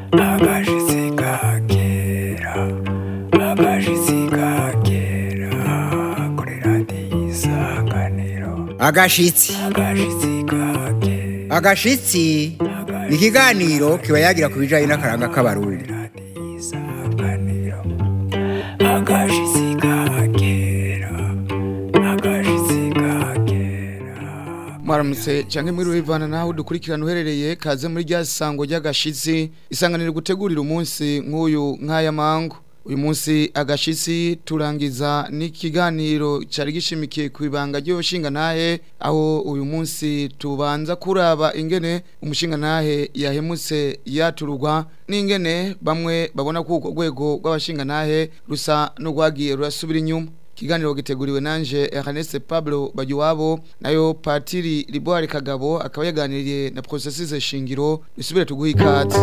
agashitsi kakera agashitsi kakera kuri radiyo isanganiro agashitsi agashitsi kakera agashitsi ni ikiganiro kiba yagira ku bijyanye n'akaranga k'abarundi radiyo isanganiro agashitsi kakera agashitsi kakera mwaramutse canke mwiriwe bivana naho dukurikirana uherereye kaze muri rya sango ry'agashitsi isanganiro gutegurira umunsi nk'uyu nk'aya mango uyu munsi agashitsi turangiza n'ikiganiro cari gishimikiye ku ibanga ry'ubushinga ntahe aho uyu munsi tubanza kuraba ingene umushinga ntahe yahemutse yatururwa n'ingene bamwe babona ko urwo rwego rw'abashinga ntahe rusa n'urwagiye rurasubira inyuma Kiganiro giteguriwe nanje Ernest Pablo Bagiwabo nayo Patiri Liboire Kagabo akaba yaganiriye na processes shingiro isubire tuguha ikaze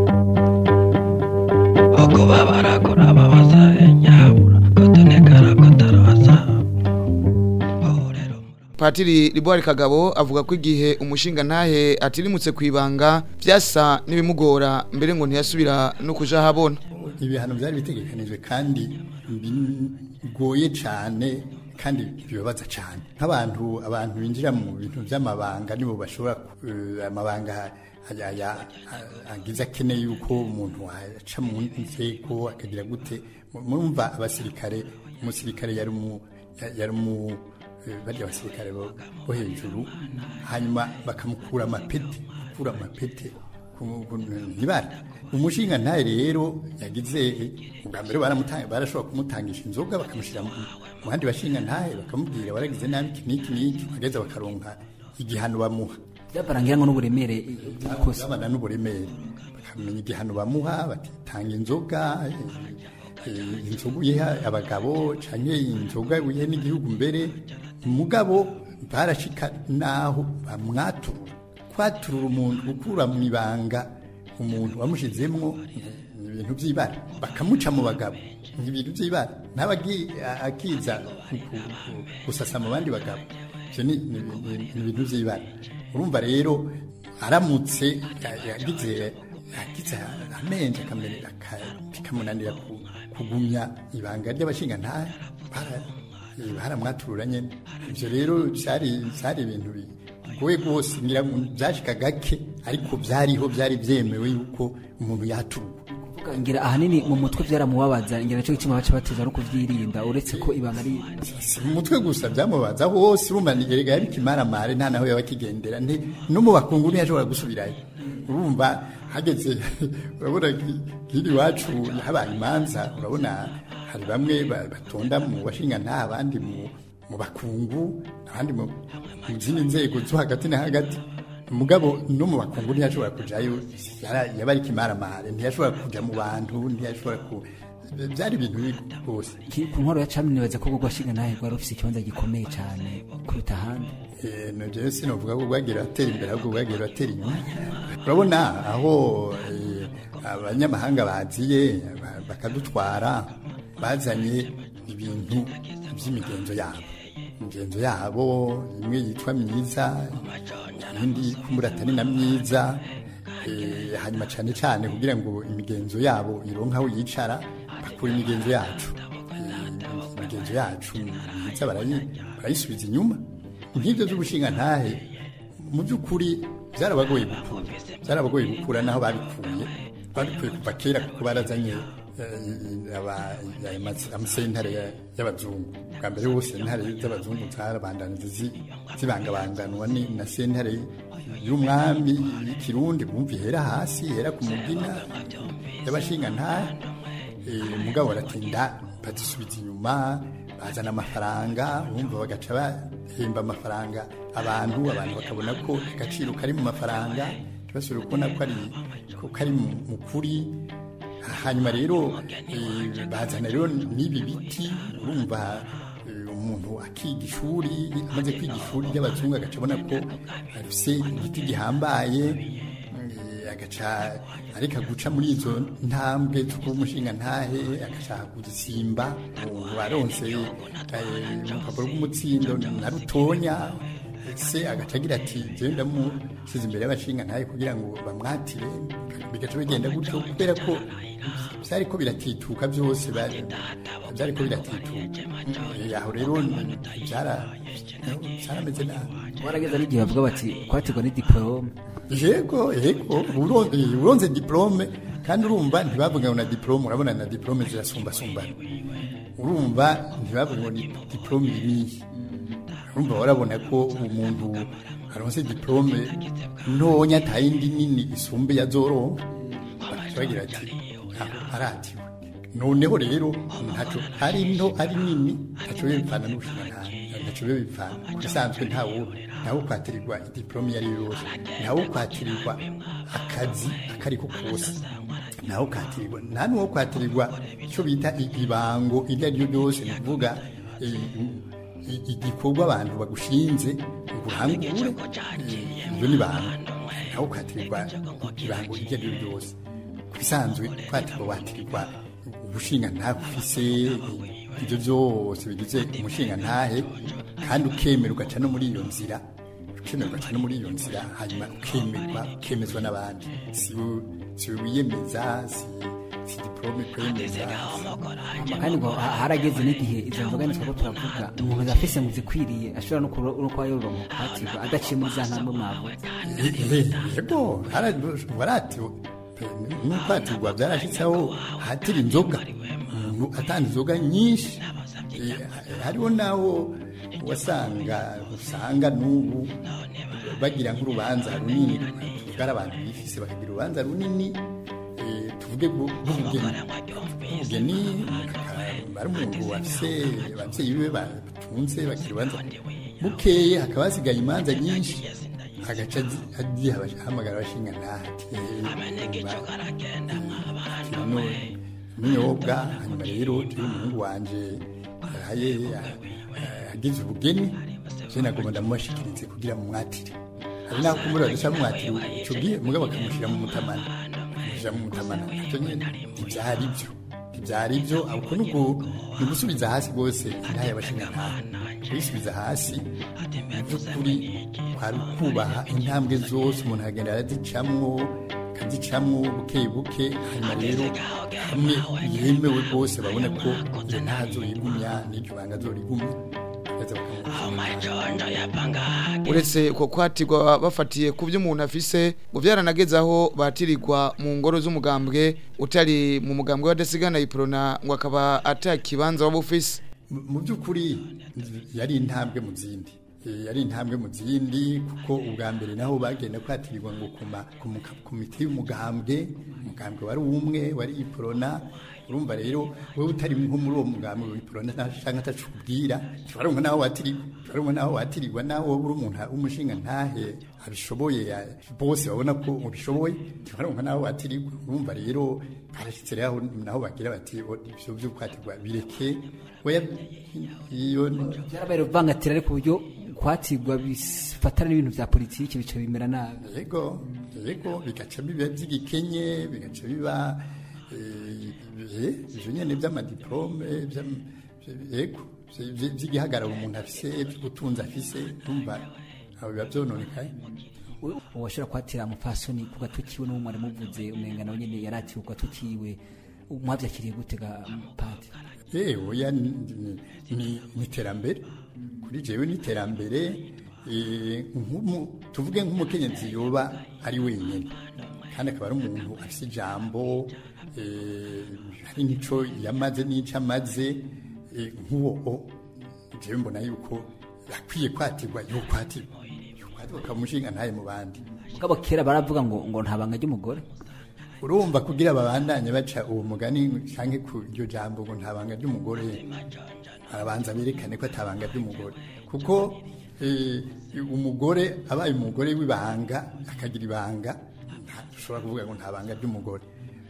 uko babarakora babaza nyabura kotonekara kotarabaza rero Patiri Liboire Kagabo avuga ko igihe umushinga ntahe atirimutse kwibanga vyasa n'ibimugora mbere ngo ntiyasubira no kuja habona ibihano byari bitegekanijwe kandi bigoye cyane kandi bibabaza cyane nk'abantu abantu binjira mu bintu by'amabanga nibo bashobora eh, amabanga aya- aya- agize akeneye yuko umuntu aca mu nzego akagira gute murumva abasirikare umusirikare yari mu ya- yari mu eh, barya abasirikare bo bo hejuru hanyuma bakamukura amapeti gukura amapeti ntibara umushinga ntaye rero yagize ubwa mbere baramutanga barashobora kumutangisha inzoga bakamushyira mu mu bandi bashinga ntaye bakamubwira waragize nabi iki n'iki n'iki bageze bakaronka igihano bamuha byabarangira ngo n'uburemere bw'ikosa babana n'uburemere bakamenya igihano bamuha batitanga inzoga eh, eh, inzoga uyiha abagabo canke inzoga uyihe n'igihugu mbere mugabo barashika naho bamwaturura kwaturura umuntu gukura mu ibanga umuntu wamushizemwo ni ibintu by'ibara bakamuca mu bagabo ni ibintu by'ibara ntaba agi- akiza ku- ku- ku- gusasa mu bandi bagabo ivyo ni ni- ni- ni ibintu by'ibara urumva rero aramutse ya- yagize yagize amenje akamere aka- bikamunanira ku- kugumya ibanga ry'abashinga nta baramwaturura nyene ivyo rero byari byari ibintu bigoye rwose ngira ngo byashika gake ariko byariho byari byemewe yuko umuntu yaturwa Kuvuga ngira ahanini mu mutwe byaramubabaza ngira nicyo gituma baca bateza no kuvyirinda uretse ko ibanga ari si mu mutwe gusa byamubaza hose urumva ni erega yari kimaramare nta naho yaba akigendera nti no mu bakungu ntiyashobora gusubirayo urumva hageze urabona ki- kiri iwacu habaye imanza urabona hari bamwe ba- batonda mu bashinga nta abandi mu mu bakungu abandi mu mu zindi nzego zo hagati na hagati mugabo no mu bakungu ntiyashobora kujayo yara- yaba ari kimaramare ntiyashobora kuja mu bantu ntiyashobora ku byari ibintu bibi rwose Ki- ku nkoro ya cami nibaza ko ubwo washinga nawe rwari rufise ikibanza gikomeye cyane kuruta ahandi Eh, no jewe sinovuga ko bwagira batera imbere ahubwo bwagira batera inyuma urabona aho eh, abanyamahanga baziye ba- bakadutwara bazanye ibintu by'imigenzo yabo imigenzo yabo imwe yitwa myiza iyindi kumbura atari na myiza eh, hanyuma cyane cyane kugira ngo imigenzo yabo ironke aho yicara bakura imigenzo yacu Eh, imigenzo yacu myiza barayi- barayisubiza inyuma nk'ibyo by'ubushinga ntahe mu by'ukuri byarabagoye gukura byarabagoye gukura naho babikuye babikuye kuva kera kuko barazanye eh, aba- aya mas- amasentare ya- y'abazungu bwa mbere hose sentare z'abazungu zarabandanije zi- zibangabanganwa ni- na sentare y'umwami y'ikirundi bumva ihera hasi ihera ku mugina y'abashinga ntahe Eh, mugabo baratinda bazisubiza inyuma bazana amafaranga urumva bagaca bahemba amafaranga abantu abantu bakabona ko agaciro kari mu mafaranga ntibasubire kubona ko ari ko kari mu mu kuri hanyuma rero eh, bazana rero n'ibi biti urumva eh, umuntu akiga ishuri amaze kwiga ishuri ry'abazungu agaca abona ko afise igiti gihambaye eh, agaca areka guca muri izo ntambwe zo kuba umushinga ntahe agashaka kugisimba ubu baronse eh, urupapuro rw'umutsindo na rutonya se agaca agira ati jewe ndamusize imbere y'abashinga ntaye kugira ngo bamwatire bigaca bigenda gutyo kubera ko byari ko biratituka byose ba- byari ko biratituka Eh, aho rero ni- byara- byarameze nabi warageza n'igihe bavuga bati kwatirwa ni diporome yego yego uron- eh, uronze diplome kandi urumva ntibavuga ngo na diplome urabona na diplome zirasumbasumbana urumva ntibavuga ngo ni diplome iriye urumva warabona ko umuntu aronse diplome ntonya atayindi nini isumbe ya zoronka bagaca bagira ati "Ah, aratiwe noneho rero ntaco ari nto ari nini ntaco bivana n'ubushinga ntaco bivana bisanzwe ntawo ntawo kwatirirwa diplome iyo ari yo yose ntawo kwatirirwa akazi akariko kose ntawo kwatirirwa nta n'uwo kwatirirwa icyo bita ibango iryo ari ryo ryose ni ukuvuga eh, i- igikorwa abantu bagushinze ngo urangure eh, ibyo ni banga ntawo kwatirirwa ibango iryo ari ryo ryose ku bisanzwe kwatirwa watirirwa ubushinga ntafise ibyo byose bigize umushinga ntahe kandi ukemera ugaca no muri iyo nzira ukemera ugaca no muri iyo nzira hanyuma ukemerwa ukemezwa n'abandi si we- si we wiyemeza si si diplome kwemeza kandi ngo ha- harageze n'igihe izo nzoga nitwe ko turavuga umuntu afise mu zikwiriye ashobora no kuba no kuba yoronka kwatirwa adaciye muri za ntambwe mwavuze yego waratiwe n'ukwatirwa byarashyitseho hatira inzoga umuntu atanga inzoga nyinshi Eh, hariho n'aho wasanga usanga n'ubu bagira nk'urubanza runini tuvuga ari abantu bifise bakagira urubanza runini eh, tuvuge bw'u- bw'ubugeni ubugeni ari umuntu wafise ababyeyi be batunze bagira urubanza bukeye hakaba hasigaye imanza nyinshi agaca azi- agiye abash- ahamagara abashinga ntahati n'inyobwa hanyuma rero turi umuhungu wanje yaraye agize ubugeni je nagomba ndamubashikirize kugira mu mwatire hari naho kumura dusa mwatire ico gihe mugabo bakamushyira mu mutamana bakamushyira mu mutamana ivyo nyene ntivyari byo ntivyari byo ahubwo nubwo ni ugusubiza hasi rwose intahe y'abashinga ntahe kuyisubiza hasi mu by'ukuri kwari ukubaha intambwe zose umuntu agenda arazicamwo akazicamwo buke buke hanyuma rero hamwe yemewe rwose babona ko iyo ntazo yigumya n'iryo banga azorigumya bakaza bakamuha uretse uko kwatirwa bafatiye ku byo umuntu afise ngo byaranageze aho batirirwa mu ngoro z'umugambwe utari mu mugambwe w'adasigana iprona ngo akaba atakibanza waba ufise Mu- mu by'ukuri yari intambwe mu zindi Eh, yari intambwe mu zindi kuko ubwa mbere naho bagenda kwatirirwa ngo kuma- ku muka- komite y'umugambwe umugambwe wari umwe wari iprona urumva rero wowe utari nko muri uwo mugambwe w'iprona cyangwa atacubwira ntibaronka naho watirirwa ntibaronka naho watirirwa naho wowe uri umuntu umushinga ntahe abishoboye ya- bose babona ko ubishoboye ntibaronka naho watirirwa urumva rero barashyitse rero naho bagira bati "O, ibyo byo kwatirwa bireke oya iyo byarabaye uvangatira ariko uburyo kwatirwa bifatana n'ibintu bya politiki bica bimera nabi yego yego bigaca biba by'igikenye bigaca biba eh, eh, ivyo nyene by'amadiplome by'am- yego vy- vy'igihagararo umuntu afise vy'ubutunzi afise numva aho biba vyononekaye uwashobora kwatira umupfasoni ku gatukiwe n'uwo mwari muvuze umenga nawe nyine yaratiwe ku gatukiwe mwabyakiriye gutega pati Eh, oya ni- ni- ni ni iterambere kuri jewe ni iterambere eh, nk'umu- tuvuge nk'umukenyezi yoba ari wenyine kandi akaba ari umuntu afite ijambo eh, hari n'ico yamaze n'ico amaze eh, nk'uwo o, jewe mbona yuko akwiye kwatirwa yo kwatirwa yo kwatirwa akamushinga ntaye mu bandi mugabo kera baravuga ngo ngo nta banga ry'umugore urumva kugira babandanye baca uwo mugani canke ku iryo jambo ngo nta banga ry'umugore arabanza berekane ko atabanga ry'umugore kuko eh, umugore abaye umugore w'ibanga akagira ibanga ushobora kuvuga ngo nta banga ry'umugore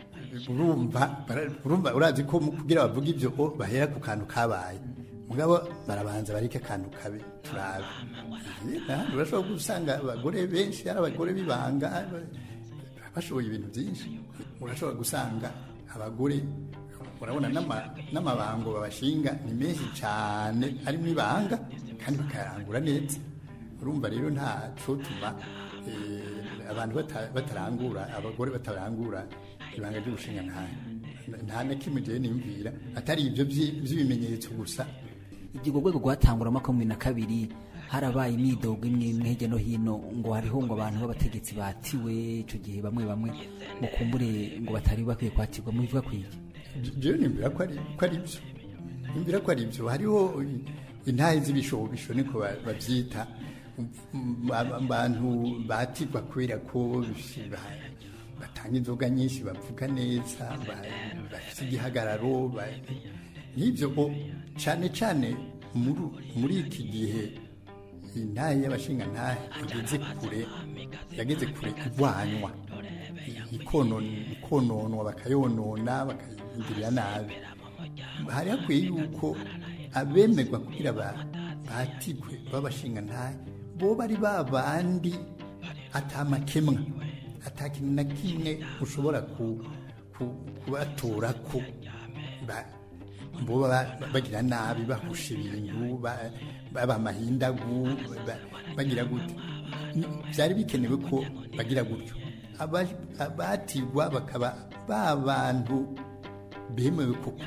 urumva bara- urumva urazi ko mu- kugira bavuga ibyo o, bahera ku kantu kabaye mugabo barabanza bareke akantu kabe turabe Eh, kandi urashobora gusanga abagore benshi ari abagore b'ibanga bashoboye ibintu byinshi urashobora gusanga abagore urabona n'ama- n'amabango babashinga ni menshi cyane arimo ibanga kandi bakayarangura neza urumva rero nta cotuma eh, abantu bata- batarangura abagore batarangura ibanga ry'ubushinga ntahe nta na kimwe jewe niyumvira atari ibyo vyi- vy'ibimenyetso gusa urwo rwego rwatangura mu mwaka wa bibiri na kabiri harabaye imyidogo imwe imwe hirya no hino ngo hariho ngo abantu b'abategetsi batiwe icyo gihe bamwe bamwe ngo kumbure ngo batari bakwiye kwatirwa mu bivuga kwiki jewe nimbira ko ari ko ari byo nimbira ko ari byo hariho intahe z'ibishobisho niko ba- bavyita Mm, aba- abantu batirwa kubera ko ba- batanga inzoga nyinshi bavuga neza ba- bafite igihagararo ba- n'ibyo bo cyane cyane muri- muri iki gihe intahe y'abashinga ntahe igeze kure yageze kure igwanywa ikonon- ikononwa bakayonona bakayigirira nabi hari hakwiye yuko abemerwa kugira ba- batigwe b'abashinga ntahe bo bari ba bandi atamakemwa atakintu na kimwe ushobora ku- ku- kubatorako ba- bo baba bagira nabi bahusha ibintu ba- baba amahindagu ba- bagira gute Ni- byari bikenewe ko bagira gutyo Aba- abatigwa bakaba ba bantu bemewe koko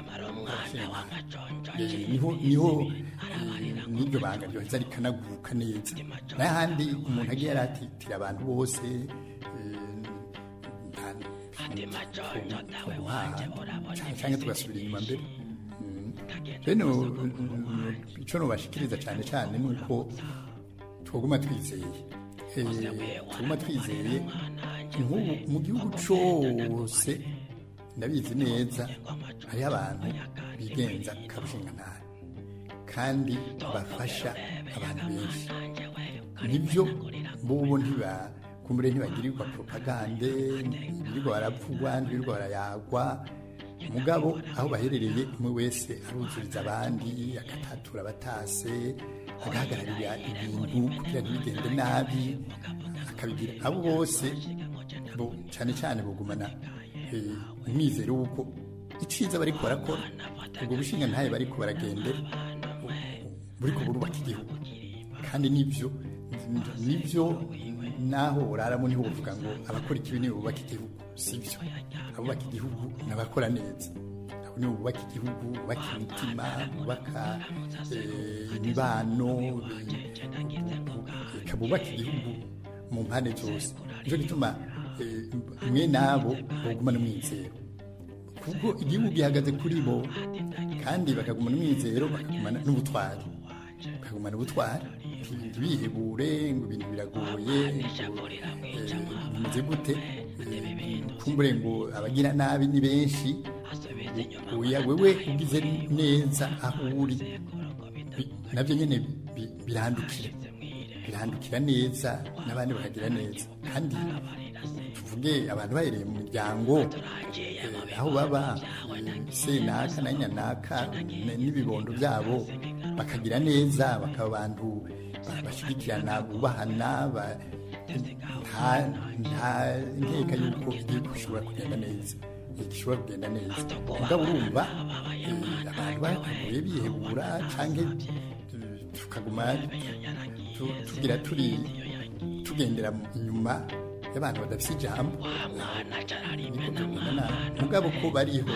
Eh, niho niho eh, n'iryo banga ryoheza rikanaguruka neza n'ahandi umuntu agiye aratitira abantu bose cyangwa tugasubira inyuma mbere bene icyo nubashikiriza cyane cyane ni uko twaguma twizeye Eh, tuguma twizeye nk'ubu mu gihugu cyose ndabizi neza hariho abantu bigenza karushinga ntara kandi bafasha abantu benshi nibyo bobo ntiba kumbure ntibagirirwa propagande ntibirirwa baravugwa ntibirirwa barayagwa mugabo aho baherereye umwe wese aruzuriza abandi agatatura abatase agahagararira ibintu kugira ntibigende nabi akabigira abo bose bo cyane cyane bugumana eh, umwizero w'uko iciza bariko barakora ubwo bushinga ntaye bariko baragendera buriko burubaka igihugu kandi nibyo nibyo naho uraramo niho uvuga ngo abakora ikibi nibo bubaka igihugu sibyo abubaka igihugu n'abakora neza abo nibo bubaka igihugu bubaka imitima bubaka eh, imibano reka bubaka igihugu mu mpande zose nicyo gituma eh, mwe nabo bagumana umwizero kuko igihugu gihagaze kuri bo kandi bakagumana umwizero bakagumana n'ubutwari bakagumana ubutwari ntibihebure ngo ibintu biragoye ngo, eh, bimeze gute eh, kumbure ngo abagira nabi ni benshi oya wewe ugize neza aho uri bi- nabyo nyine bi- birandukira birandukira neza n'abandi bakagira neza kandi tuvuge abantu bahereye mu miryango eh, aho baba eh, senaka na nyanaka n- n'ibibondo byabo bakagira neza bakaba abantu ba- bashyigikirana bubahana ba- nta nta nkeka y'uko igihugu gishobora kugenda neza gishobora kugenda neza mugabo urumva eh, abantu bakagoye bihebura cyangwa tukaguma tu- tugira turi tugendera mu- inyuma y'abantu badafite ijambo niko tugenda nabi mugabo ko bariho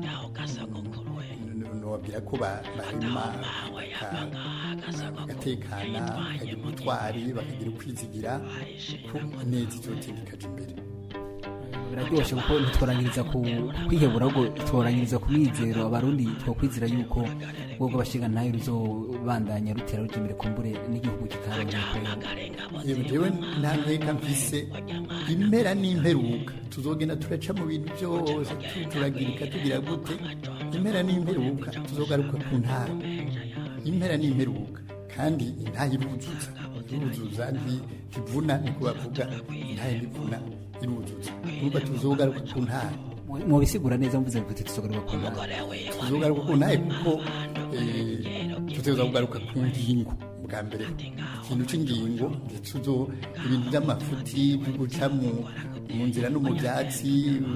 nobabwira ko ba- barima baka- bagatekana bakagira ubutwari bakagira ukwizigira ko neza icyotera ikaja imbere biraryoshye kuko ntitworangiriza ku kwihebura ahubwo tworangiriza ku mwizero abarundi twokwizera yuko ubwo bashinga ntayo ruzobandanya rutera rujya imbere kumbure n'igihugu kikaronka yewe jewe nta nkeka mfise impera n'imperuka tuzogenda turaca mu bintu byose tu- turagirika tugira gute impera n'imperuka tuzogaruka ku ntara impera n'imperuka kandi intahe iruzuza iruzuza nti- ntivuna niko bavuga intahe ntivuna iruzuza urumva tuzogaruka ku ntara mubisigura neza mvuze kuti tuzogaruka ku ntara tuzogaruka ku ntahe kuko eh, tuteza kugaruka ku ngingo bwa mbere ikintu cy'ingingo ndetse uzo ibintu by'amafuti byo guca mu mu nzira no mu byatsi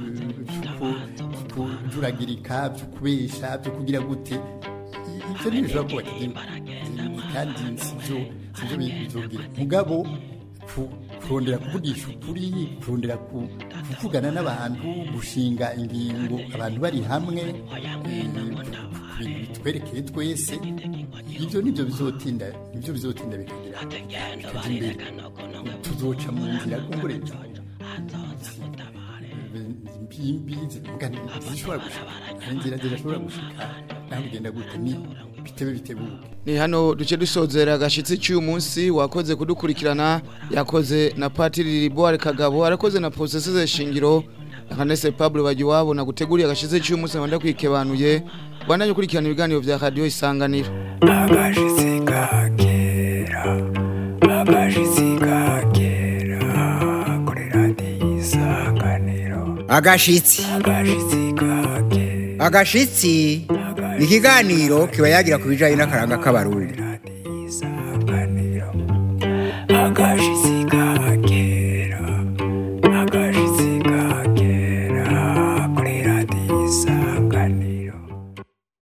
byo kujuragirika byo kubesha byo kugira gute ibyo ntibishobora kubaka igihugu kandi sibyo sibyo bizogira mugabo ku- kurondera kuvugisha ukuri kurondera ku- kuvugana n'abantu gushinga ingingo abantu bari hamwe eh, ku bintu bitwerekeye twese ibyo nibyo bizotinda nibyo bizotinda bikagira bikaja imbere tuzoca mu nzira kumbure impimbi zivuga zishobora gushika hari inzira zidashobora gushika naho bigenda gute ni bitebe bitebuke ni hano duce dusozera agashitsi cy'uyu munsi wakoze kudukurikirana yakoze na patiri riboire kagabo arakoze na poseseze shingiro akanese pablo bagiwabo na guteguriye agashitsi cy'uyu munsi nkabanda kwikebanuye bandanye ukurikirana ibiganiro vya radiyo isanganiro agashitsi ka kera agashitsi ka kera kuri radiyo isanganiro agashitsi agashitsi ka kera agashitsi ni ikiganiro kiba yagira ku bijyanye n'akaranga k'abarundi